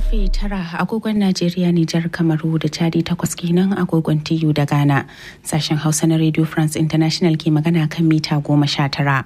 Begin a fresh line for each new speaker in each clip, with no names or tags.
karfe tara agogon Najeriya Nijar Kamaru da Chadi takwas kenan agogon TU da Ghana. Sashen Hausa na Radio France International ke magana kan mita goma sha tara.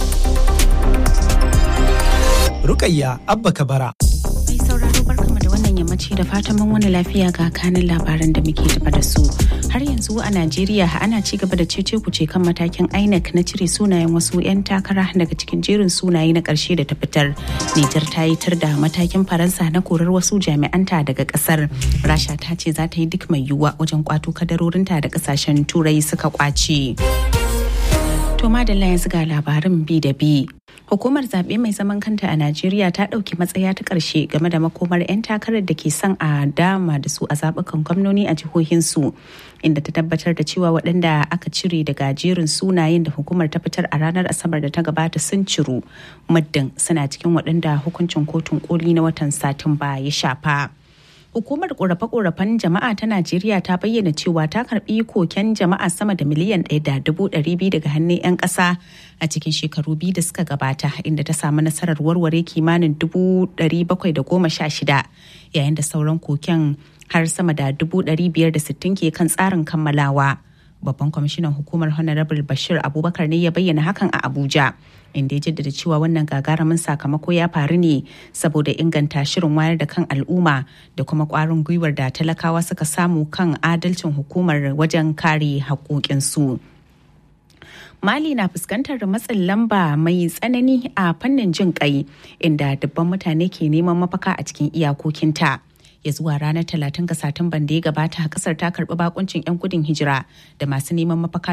Rukayya Abba Kabara.
Mai sauraro barkama da wannan yammaci da fatan mun wani lafiya ga kanin labaran da muke tafa da su. Har yanzu a Najeriya ana ci gaba da cece kuce kan matakin INEC na cire sunayen wasu 'yan takara daga cikin jerin sunaye na ƙarshe da ta fitar. Nijar ta yi tar da matakin Faransa na korar wasu jami'anta daga ƙasar. Rasha ta ce za ta yi duk mai yiwuwa wajen kwato kadarorinta da ƙasashen Turai suka kwace. To madalla yanzu ga labarin bi da bi. Hukumar zaɓe mai zaman kanta a Najeriya ta ɗauki matsaya ta ƙarshe game da makomar 'yan takarar da ke son a dama da su a zaɓukan gwamnoni a jihohinsu inda ta tabbatar da cewa waɗanda aka cire daga jerin sunayen da hukumar ta fitar a ranar Asabar da ta gabata sun ciru muddin suna cikin waɗanda hukuncin kotun koli na watan Satumba ya shafa. Hukumar korafe-korafen jama'a ta Najeriya ta bayyana cewa ta karbi koken jama'a sama da miliyan ɗaya da dubu ɗari biyu daga hannun 'yan ƙasa a cikin shekaru biyu da suka gabata inda ta samu nasarar warware kimanin dubu ɗari bakwai da goma sha shida yayin da sauran koken har sama da dubu ɗari biyar da sittin ke kan tsarin kammalawa. Babban kwamishinan hukumar Honorable Bashir Abubakar ne ya bayyana hakan a Abuja. inda ya jaddada cewa wannan gagarumin sakamako ya faru ne saboda inganta shirin wayar da kan al'umma da kuma kwarin gwiwar da talakawa suka samu kan adalcin hukumar wajen kare haƙoƙinsu. Mali na fuskantar matsin lamba mai tsanani a fannin jin kai inda dubban mutane ke neman mafaka a cikin iyakokinta. ya zuwa ranar talatin ga satumban da ya gabata kasar ta karbi bakuncin 'yan gudun hijira da masu neman mafaka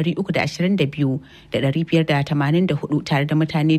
322,584 tare da mutane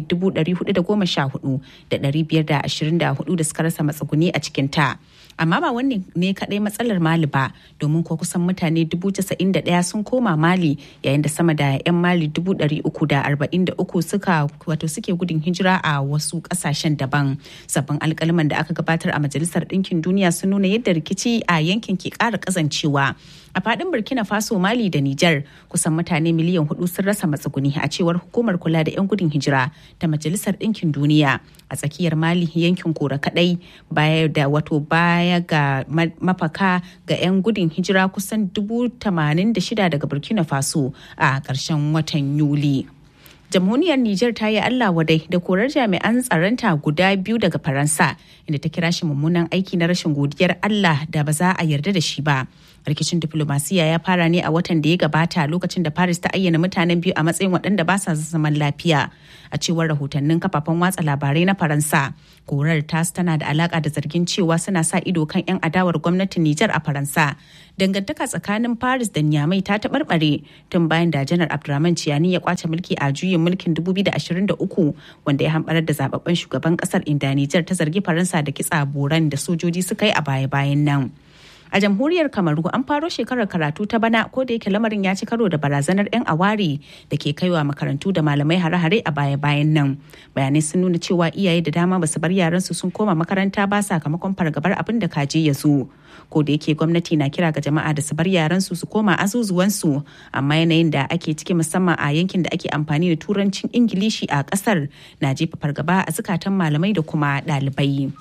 414,524 da suka rasa matsuguni a cikin ta. amma ba wannan ne kadai matsalar mali ba domin ko kusan mutane 91 sun koma mali yayin da sama da 'yan mali 343 suka wato suke gudun hijira a wasu kasashen daban sabbin alkaliman da aka gabatar a majalisar ɗinkin duniya sun nuna yadda rikici a yankin ke ƙara kazancewa a fadin burkina faso mali da niger kusan mutane miliyan hudu sun rasa matsuguni a cewar hukumar kula da 'yan gudun hijira ta majalisar ɗinkin duniya a tsakiyar mali yankin kora kadai baya da wato baya ga mafaka ga 'yan gudun hijira kusan dubu shida daga burkina faso a ƙarshen watan yuli jamhuriyar Nijar ta yi Allah wadai da korar jami'an tsaronta guda biyu daga Faransa inda ta kira shi mummunan aiki na rashin godiyar Allah da ba za a yarda da shi ba. Rikicin diplomasiya ya fara ne a watan da ya gabata lokacin da Paris ta ayyana mutanen biyu a matsayin waɗanda ba sa zaman lafiya. A cewar rahotannin kafafen watsa labarai na Faransa, korar tas tana da alaka da zargin cewa suna sa ido kan 'yan adawar gwamnatin Nijar a Faransa. Dangantaka tsakanin Paris da Niamey ta taɓarɓare tun bayan da Janar Abdurrahman Ciyani ya kwace mulki a juyin mulkin 2023 wanda ya hambarar da zababben shugaban kasar inda Nijar ta zargi Faransa da kitsa boran da sojoji suka yi a baya-bayan nan. A jamhuriyar Kamaru an faro shekarar karatu ta bana ko da yake lamarin ya ci karo da barazanar 'yan awari da ke kaiwa makarantu da malamai hare-hare a baya-bayan nan. Bayanai sun nuna cewa iyaye da dama basu bar yaransu sun koma makaranta ba sakamakon fargabar abin da kaje ya zo. Ko da yake gwamnati na kira ga jama'a da su bar yaransu su koma azuzuwansu amma yanayin da ake ciki musamman a yankin da ake amfani da turancin Ingilishi a kasar na jefa fargaba a zukatan malamai da kuma ɗalibai.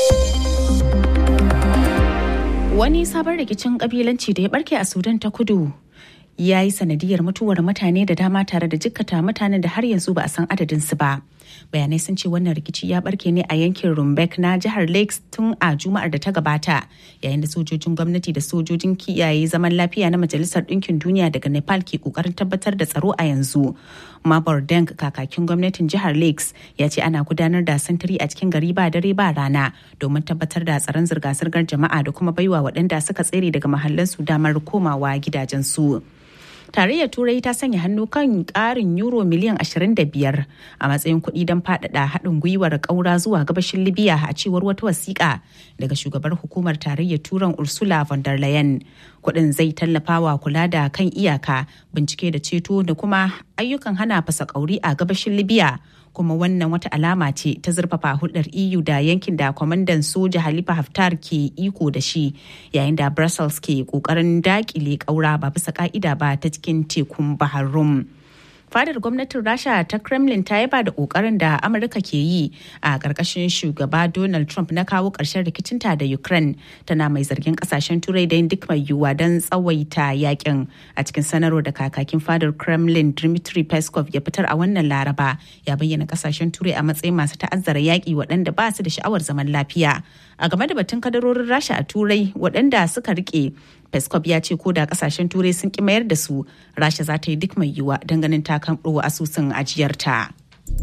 Wani sabon rikicin kabilanci da ya barke a Sudan ta kudu ya yi sanadiyar mutuwar mutane da dama tare da jikkata mutanen da har yanzu ba a san adadinsu ba. Bayanai sun ce wannan rikici ya barke ne a yankin Rumbek na jihar Lakes tun a Juma'ar da ta gabata yayin da sojojin gwamnati da sojojin kiyaye zaman lafiya na Majalisar Ɗinkin Duniya daga Nepal ke kokarin tabbatar da tsaro a yanzu. Mabor Deng kakakin gwamnatin jihar Lakes ya ce ana gudanar da sintiri a cikin gari ba dare ba rana domin tabbatar da tsaron zirga-zirgar jama'a da kuma baiwa waɗanda suka tsere daga mahallansu damar komawa gidajensu. tarayyar turai ta sanya hannu kan karin euro miliyan 25 a matsayin kuɗi don faɗaɗa haɗin gwiwar ƙaura zuwa gabashin libya a cewar wata wasiƙa daga shugabar hukumar tarayyar turan ursula von der leyen kuɗin zai tallafawa kula da kan iyaka bincike da ceto da kuma ayyukan hana fasa ƙauri a gabashin libya kuma wannan wata alama ce ta zurfafa hulɗar EU da yankin da kwamandan soja Halifa Haftar ke iko da shi yayin da Brussels ke ƙoƙarin dakile ƙaura ba bisa ƙa'ida ba ta cikin tekun Bahar Rum. fadar gwamnatin rasha ta kremlin ta yaba da kokarin da amurka ke yi a ƙarƙashin shugaba donald trump na kawo ƙarshen rikicinta da ukraine tana mai zargin ƙasashen turai da yin duk mai yiwuwa don tsawaita yakin a cikin sanarwar da kakakin fadar kremlin dmitry peskov ya fitar a wannan laraba ya bayyana ƙasashen turai a matsayin masu ta'azzara yaƙi waɗanda ba su da sha'awar zaman lafiya a game da batun kadarorin rasha a turai waɗanda suka rike peskov ya ce ko da kasashen turai sun ki mayar da su rasha za ta yi duk mai yiwuwa don ganin ta kan asusun ajiyarta.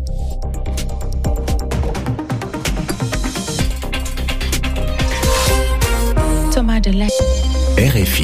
RFI.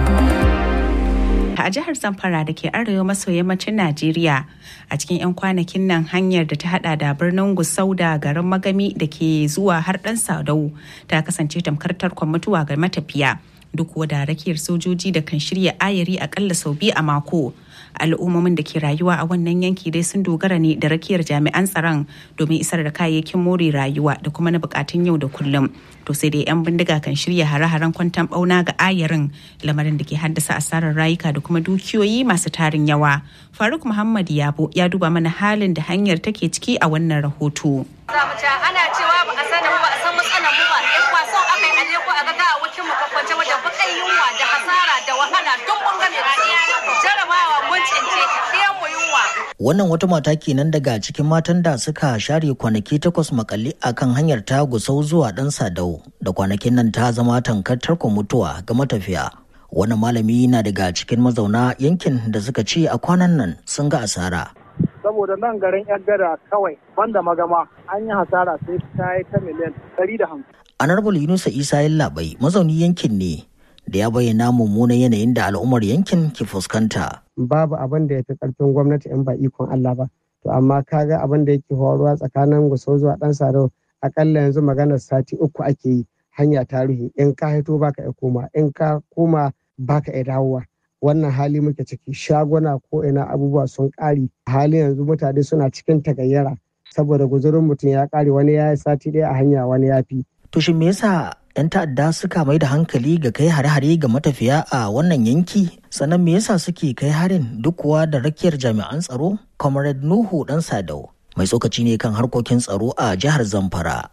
a jihar zamfara da ke arewa maso yammacin najeriya a cikin 'yan kwanakin nan hanyar da ta hada da birnin gusau da garin magami da ke zuwa har dan sadau ta kasance tamkar tarkon mutuwa ga matafiya duk da rakiyar sojoji da kan shirya ayari akalla sau biyu a mako al'ummomin da ke rayuwa a wannan yanki dai sun dogara ne da rakiyar jami'an tsaron domin isar da kayayyakin more rayuwa da kuma na bukatun yau da kullum to sai dai 'yan bindiga kan shirya hare-haren kwantan bauna ga ayarin lamarin da ke haddasa asarar rayuka da kuma dukiyoyi masu tarin yawa faruk muhammad yabo ya duba mana halin da hanyar take ciki a wannan rahoto
ana cewa ba a sani ba a san matsalar mu ba in kwason aka yi aje ko a ga gawawakin mu kwakwance wajen bakan yunwa da hasara da wahala duk mun game jarabawa mun cince ɗayan mu yunwa
Wannan wata mata kenan daga cikin matan da suka share kwanaki takwas makalli a kan hanyar ta gusau zuwa ɗan sadau da kwanakin nan ta zama tankar tarkon mutuwa ga matafiya. Wannan malami na daga cikin mazauna yankin da suka ce a kwanan nan sun ga asara.
saboda nan garin yan gada kawai banda magama an yi hasara sai ta yi ta miliyan ɗari da hamsin.
Honorable Yunusa Isa Yallaɓai mazauni yankin ne da ya bayyana mummunan yanayin da al'ummar yankin ke fuskanta.
Babu abin da ya fi ƙarfin gwamnati in ba ikon Allah ba. To amma kaga abin da yake faruwa tsakanin Gusau zuwa ɗan Sadau akalla yanzu maganar sati uku ake yi hanya ta ruhe in ka haito baka iya koma in ka koma baka iya dawowa. wannan hali muke ciki shaguna ko ina abubuwa sun ƙare hali yanzu mutane suna cikin tagayyara saboda guzurin mutum ya ƙare wani ya yi sati ɗaya a hanya wani ya fi.
To shin me yasa 'yan ta'adda suka mai da hankali ga kai hare-hare ga matafiya a wannan yanki sannan me yasa suke kai harin duk kuwa da rakiyar jami'an tsaro comrade nuhu dan sadau mai tsokaci ne kan harkokin tsaro a jihar zamfara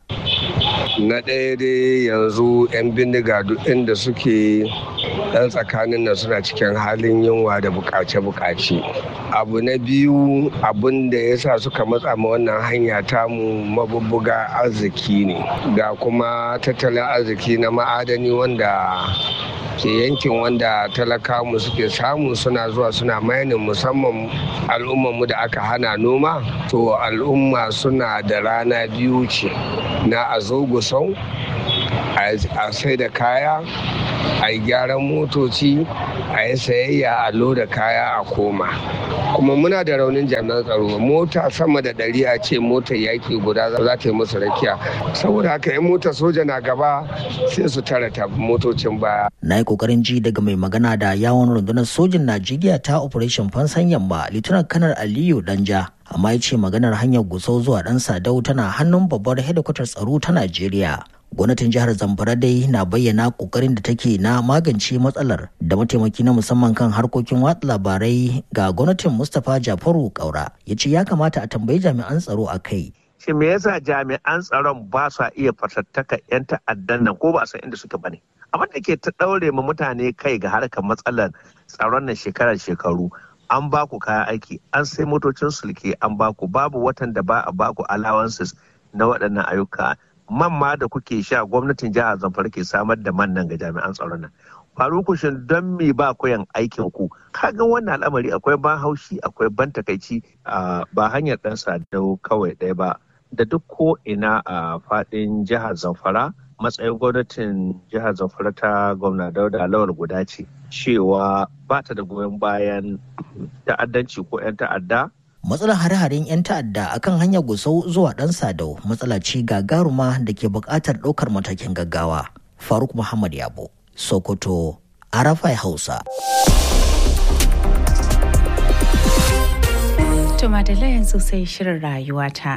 na ɗaya dai yanzu 'yan bindiga duk inda suke ɗan tsakanin nan suna cikin halin yunwa da bukace-bukace abu na biyu abin da ya sa suka matsa ma wannan hanya tamu mabubbuga arziki ne ga kuma tattalin arziki na ma'adani wanda ke yankin wanda talakamu suke samu suna zuwa suna mayanin musamman al'ummarmu da aka hana noma to al'umma suna da rana biyu ce na a zo gusau a sai da kaya a yi gyaran motoci a yi sayayya a loda kaya a koma kuma muna da raunin jami'an tsaro mota sama da ɗari a ce motar yaƙi guda za ta yi musu rakiya saboda haka in motar soja na gaba sai su tara ta motocin baya
na yi kokarin ji daga mai magana da yawon rundunar sojin najeriya ta operation fansan yamma lieutenant kanar aliyu danja amma ya ce maganar hanyar gusau zuwa dan sadau tana hannun babbar hedikwatar tsaro ta najeriya gwamnatin jihar zamfara dai na bayyana kokarin da take na magance matsalar da mataimaki na musamman kan harkokin watsa labarai ga gwamnatin mustapha jafaru kaura ya ce ya kamata a tambayi jami'an tsaro a kai
shi me yasa jami'an tsaron ba sa iya fatattaka 'yan ta'addan nan ko ba san inda suke bane abin da ke ta daure ma mutane kai ga harkar matsalar tsaron nan shekarar shekaru an ba ku kayan aiki an sai motocin sulke an ba ku babu watan da ba a ba ku allowances na waɗannan ayyuka man ma da kuke sha gwamnatin jihar zamfara ke samar da man nan ga jami'an tsaron nan faruku shin don me ba koyan aikin ku kaga wannan al'amari akwai ban haushi akwai ban takaici ba hanyar dan sadau kawai ɗaya ba da duk ko ina a faɗin jihar zamfara matsayin gwamnatin jihar zamfara ta gwamna dauda lawal guda ce cewa ba ta da goyon bayan ta'addanci ko 'yan ta'adda
matsalar hare-haren 'yan ta'adda akan hanyar gusau zuwa dan sadau matsala ce gagaruma da ke buƙatar ɗaukar matakin gaggawa faruk muhammad yabo sokoto arafai hausa
to madalla yanzu sai shirin rayuwata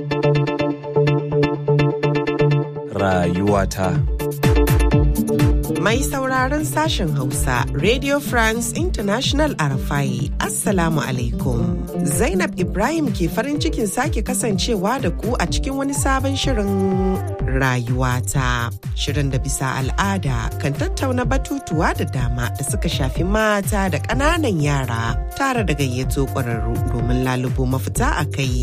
rayuwata Mai sauraron sashen Hausa, Radio France International Arafai, Assalamu alaikum. Zainab Ibrahim ke farin cikin sake kasancewa da ku a cikin wani sabon shirin rayuwata. Shirin da bisa al'ada kan tattauna batutuwa da dama da suka shafi mata da ƙananan yara tare da gayyato ƙwararru domin lalubo mafita a kai.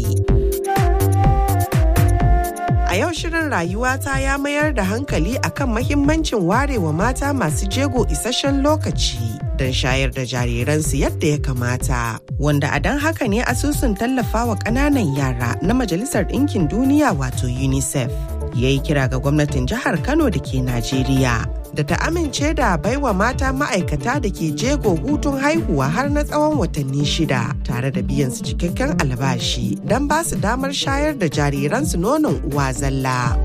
A yau shirin rayuwata ya mayar da hankali akan mahimmancin warewa mata masu jego isasshen lokaci don shayar da jariransu yadda ya kamata. Wanda a don haka ne asusun tallafawa ƙananan yara na Majalisar Ɗinkin Duniya wato UNICEF ya yi kira ga gwamnatin jihar Kano da ke Najeriya. Da ta amince da baiwa mata ma'aikata da ke jego hutun haihuwa har na tsawon watanni shida tare da biyan su cikakken albashi don ba su damar shayar da jariransu nonon uwa zalla.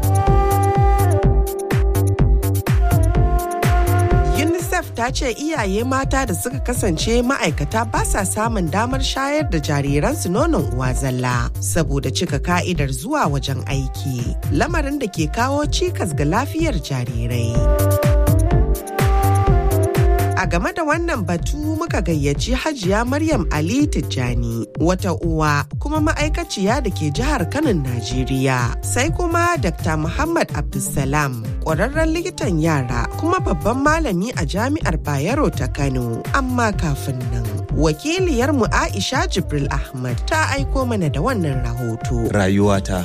UNICEF ta ce iyaye mata da suka kasance ma'aikata ba sa samun damar shayar da jariransu nonon uwa zalla saboda cika ka'idar zuwa wajen aiki lamarin da ke kawo cikas ga lafiyar jarirai. A game da wannan batu muka gayyaci Hajiya Maryam Ali Tijjani wata uwa kuma ma'aikaciya da ke jihar Kano Najeriya. Sai kuma Dr. Muhammad Abdulsalam ƙwararren likitan yara kuma babban malami a jami'ar Bayero ta Kano. Amma kafin nan wakiliyarmu Aisha Jibril Ahmad ta aiko mana da wannan rahoto.
Rayuwata.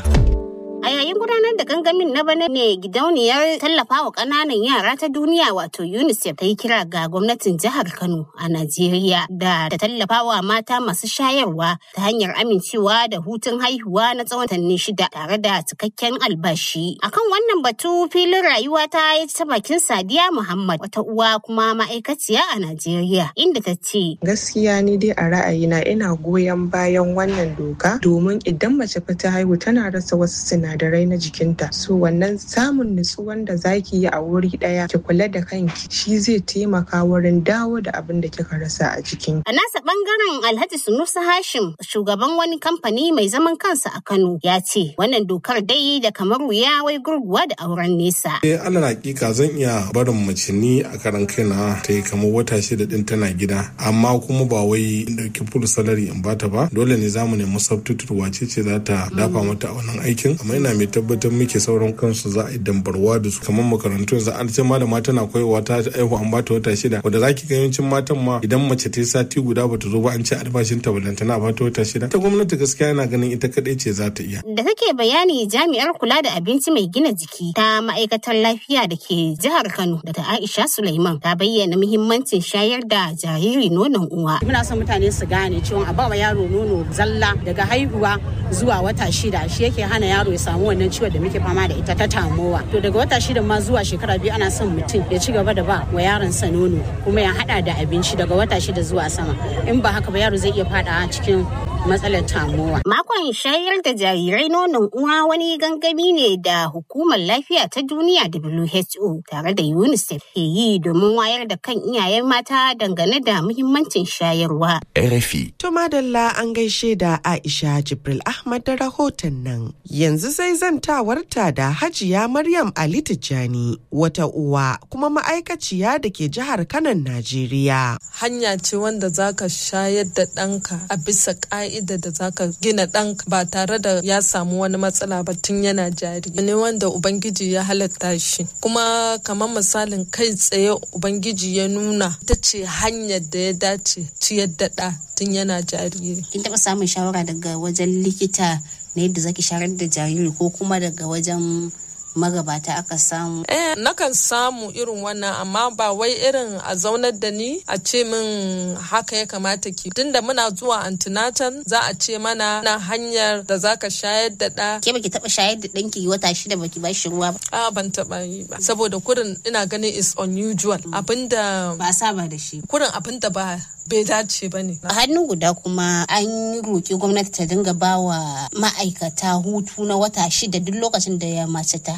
A yayin gudanar da gangamin na bana ne gidauniyar tallafawa ƙananan yara ta duniya wato UNICEF ta yi kira ga gwamnatin jihar Kano a Najeriya da ta tallafawa mata masu shayarwa ta hanyar amincewa da hutun haihuwa na tsawon watanni shida tare da cikakken albashi. Akan wannan batu filin rayuwa ta yi ta bakin Sadiya Muhammad wata uwa kuma ma'aikaciya a Najeriya inda ta ce.
Gaskiya ni dai a ra'ayina ina goyon bayan wannan doka domin idan mace ta haihu tana rasa wasu sinadarai sinadarai na jikinta so wannan samun nutsuwan da zaki yi a wuri daya ki kula da kanki shi zai taimaka wurin dawo da abin da kika rasa a jikin
a nasa bangaren alhaji sunusa hashim shugaban wani kamfani mai zaman kansa a kano ya ce wannan dokar dai da kamar wuya wai gurguwa da auren nesa
eh alal hakika zan iya barin mace ni a karan kaina ta yi kamar wata shida din tana gida amma kuma ba wai in dauki full salary in bata ba dole ne zamu nemi substitute wace ce za ta dafa mata a wannan aikin amma ina mai tabbatar muke sauran kansu za a yi dambarwa da su kamar makarantu yanzu an ce malama tana koyarwa ta aihu an bata wata shida wanda zaki ga yawancin matan ma idan mace ta yi sati guda bata zo ba an ce albashin ta balantana a bata wata shida ta gwamnati gaskiya yana ganin ita kadai ce za ta iya
da take bayani jami'ar kula da abinci mai gina jiki ta ma'aikatar lafiya da ke jihar Kano da ta Aisha Sulaiman ta bayyana muhimmancin shayar da jariri nonon uwa
muna son mutane su gane cewa a ba wa yaro nono zalla daga haihuwa zuwa wata shida shi yake hana yaro ya samu wannan ciwon da muke fama da ita ta tamowa to daga wata shida ma zuwa shekara biyu ana son mutum ya ci gaba da ba wa yaron sa nono kuma ya hada da abinci daga wata shida zuwa sama in ba haka ba yaro zai iya fada cikin matsalar tamowa.
Makon shayar da jarirai nonon uwa wani gangami ne da hukumar lafiya ta duniya WHO tare da UNICEF ke yi domin wayar da kan iyayen mata dangane da muhimmancin shayarwa.
RFI.
To madalla an gaishe da Aisha Jibril Ahmad da rahoton nan. Yanzu sai zantawarta da Hajiya Maryam Ali Tijjani wata uwa kuma ma'aikaciya da ke jihar Kanan Najeriya.
Hanya ce wanda zaka shayar da ɗanka a bisa ƙa'ida da zaka gina ɗanka ba tare da ya samu wani matsala ba tun yana jari. Ne wanda Ubangiji ya halatta shi. Kuma kamar misalin kai tsaye Ubangiji ya nuna ita ce hanyar da ya dace ciyar da ɗa tun yana jariri.
Kin taɓa samun shawara daga wajen likita na yadda zaki shayar da jariri ko kuma daga wajen magabata aka samu?
Eh, nakan samu irin wannan amma ba wai irin a zaunar da ni a ce min haka ya kamata ki. Tunda muna zuwa antinatan za a ce mana na hanyar da zaka shayar da ɗa.
Ke baki taɓa shayar da ɗanki wata shida baki ba shi ruwa ba?
A ban taɓa yi ba. Saboda kurin ina ganin is unusual. Abinda.
Ba saba da shi.
Kurin abinda ba bai dace ba ne.
A hannu guda kuma an roƙi gwamnati ta dinga ba wa ma'aikata hutu na wata shida duk lokacin da ya mace ta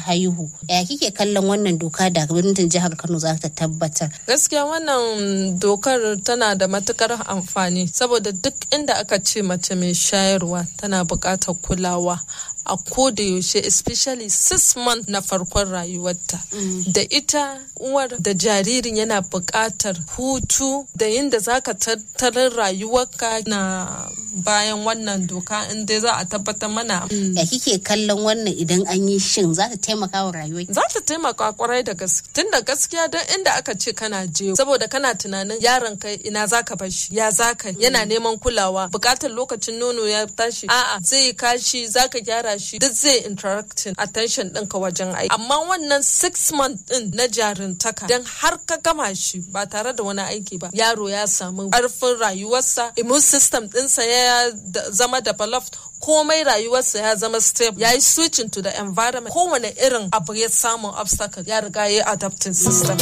haihu ya kike kallon wannan doka da gwamnatin jihar kano za ta tabbatar
gaskiya wannan dokar tana da matukar amfani saboda duk inda aka ce mace mai shayarwa tana buƙatar kulawa a koda yaushe especially six months na farkon rayuwarta da ita uwar da jaririn yana buƙatar hutu da yadda za ka tattarin rayuwarka na bayan wannan doka inda za a tabbatar mana
ya kike kallon wannan idan an yi shin za ta taimaka wa rayuwa
za ta taimaka kwarai da gaske tun da gaskiya don inda aka ce kana je saboda kana tunanin yaron kai ina za ka bar shi ya za ka yana neman kulawa buƙatar lokacin nono ya tashi a'a zai kashi za ka gyara shi duk zai interacting attention ɗinka wajen aiki amma wannan six month ɗin na jarintaka don har ka gama shi ba tare da wani aiki ba yaro ya samu ƙarfin rayuwarsa immune system ɗinsa ya zama developed komai rayuwarsa ya zama stable ya yi switching to the environment kowane irin abu ya samu obstacle ya riga ya adapting system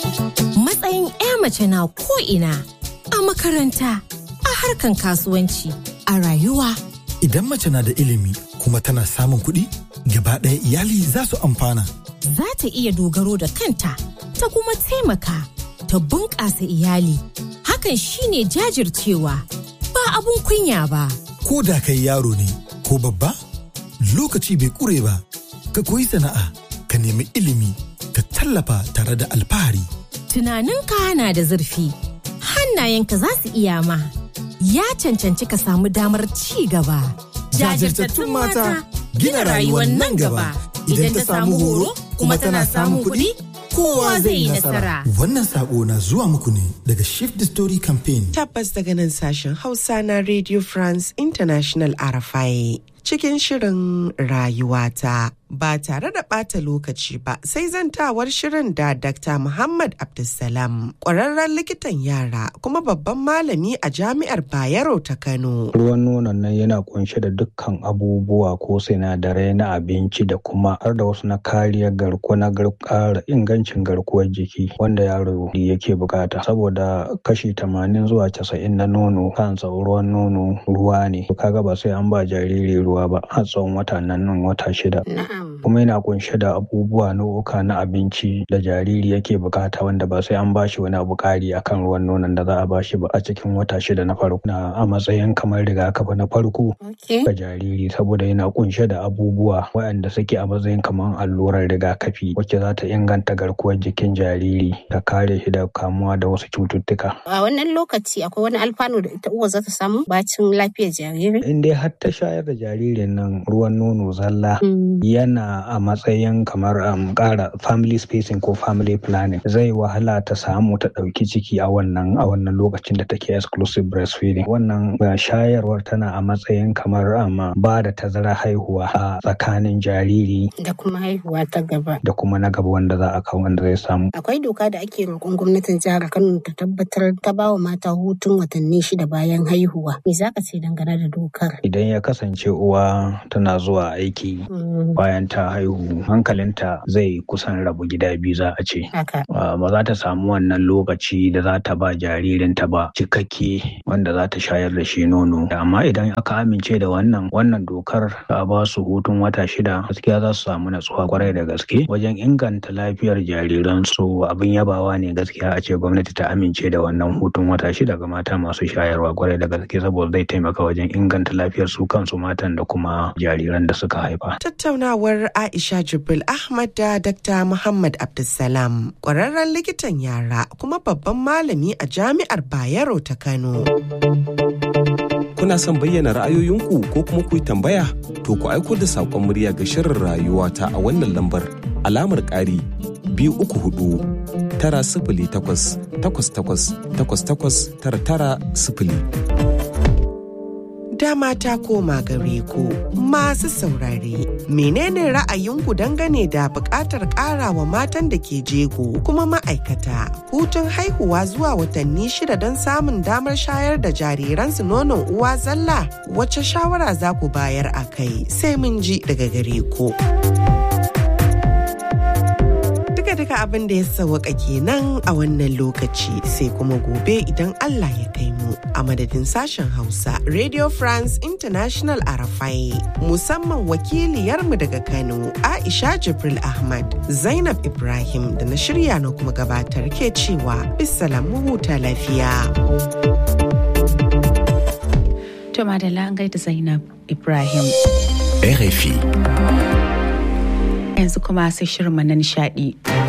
matsayin 'ya mace na ko'ina a makaranta a harkan kasuwanci a rayuwa
Idan mace na da ilimi kuma tana samun kuɗi, gaba ɗaya iyali za su amfana.
za ta iya dogaro da kanta ta kuma taimaka ta bunƙasa iyali hakan shine jajircewa ba abun kunya ba
Ko da kai yaro ne ko babba, lokaci bai ƙure ba, ka koyi sana'a, ka nemi ilimi, ka tallafa tare da alfahari.
tunaninka na da zurfi hannayenka za su iya ma ya cancanci ka samu damar ci gaba
Jajirtattun mata gina rayuwar nan gaba.
idan ta samu horo kuma tana samun kuɗi kowa zai yi nasara
Wannan sako na zuwa muku ne daga Shift the Story Campaign.
Tabbas daga nan sashen Hausa na Radio France International RFI cikin shirin rayuwata ba tare da ɓata lokaci ba sai zantawar shirin da Dr. Muhammad Abdulsalam ƙwararren likitan yara kuma babban malami a jami'ar Bayero ta Kano.
Ruwan nonon nan yana kunshe da dukkan abubuwa ko sinadarai na abinci da kuma har da wasu na kariyar garkuwa na ƙara ingancin garkuwar jiki wanda yaro yake bukata saboda kashi tamanin zuwa casa'in na nono kansa ruwan nono ruwa ne kaga ba sai an ba jariri ruwa ba har tsawon wata nan nan wata shida kuma yana kunshe da abubuwa nau'uka na abinci da jariri yake bukata wanda ba sai an bashi wani abu kari akan ruwan nonon da za a bashi ba a cikin wata shida na farko na a matsayin kamar rigakafi na farko ga jariri saboda yana kunshe da abubuwa waɗanda suke a matsayin kamar allurar rigakafi wacce za ta inganta garkuwar jikin jariri ta kare shi da kamuwa da wasu cututtuka
a wannan lokaci akwai wani alfanu da ita uwa za ta samu bacin lafiyar jariri
in dai har ta shayar da jaririn nan ruwan nono zalla yana a matsayin kamar um, ƙara family spacing ko family planning zai wahala ta samu ta ɗauki ciki a wannan a wannan lokacin da take exclusive breastfeeding wannan uh, shayarwar tana a matsayin kamar um, ba da tazara haihuwa a tsakanin jariri
da kuma haihuwa ta gaba
da kuma na gaba wanda za a kawo wanda zai samu
akwai doka da ake roƙon gwamnatin jihar Kano ta tabbatar ta ba wa mata hutun watanni shida bayan haihuwa me za ka ce dangane da dokar
idan ya kasance uwa tana zuwa aiki bayan ta haihu hankalinta zai kusan rabu gida biyu za a ce ba za ta samu wannan lokaci da za ta ba jaririnta ba cikakke wanda za ta shayar da shi nono amma idan aka amince da wannan wannan dokar a ba su hutun wata shida gaskiya za su samu natsuwa kwarai da gaske wajen inganta lafiyar jariransu abin yabawa ne gaskiya a ce gwamnati ta amince da wannan hutun wata shida ga mata masu shayarwa kwarai da gaske saboda zai taimaka wajen inganta lafiyar su kansu matan da kuma jariran da suka haifa.
Tattaunawar Aisha Jibril Ahmad da Dr. Muhammad Abdulsalam, ƙwararren likitan yara kuma babban malami a Jami'ar Bayero ta Kano.
Kuna son bayyana ra'ayoyinku ko kuma ku yi tambaya? To ku aiko da saƙon murya ga shirin rayuwa ta a wannan lambar alamar ƙari biyu uku hudu tara sifili takwas takwas takwas takwas takwas tara tara sifili.
dama ta koma gare ku masu saurare menene ra'ayinku dangane da buƙatar ƙarawa matan da ke jego kuma ma'aikata hutun haihuwa zuwa watanni shida don samun damar shayar da jariransu nonon uwa zalla wacce shawara za ku bayar a kai sai mun ji daga gare ku. duka abin da ya sawaka kenan a wannan lokaci sai kuma gobe idan Allah ya kai mu a madadin sashen Hausa Radio France International Arafai musamman wakiliyarmu daga Kano Aisha Jibril Ahmad Zainab Ibrahim da na shirya na kuma gabatar ke cewa bisalam mu huta lafiya.
To madalla an gaida Zainab Ibrahim.
RFI.
Yanzu kuma sai shirin na nishadi.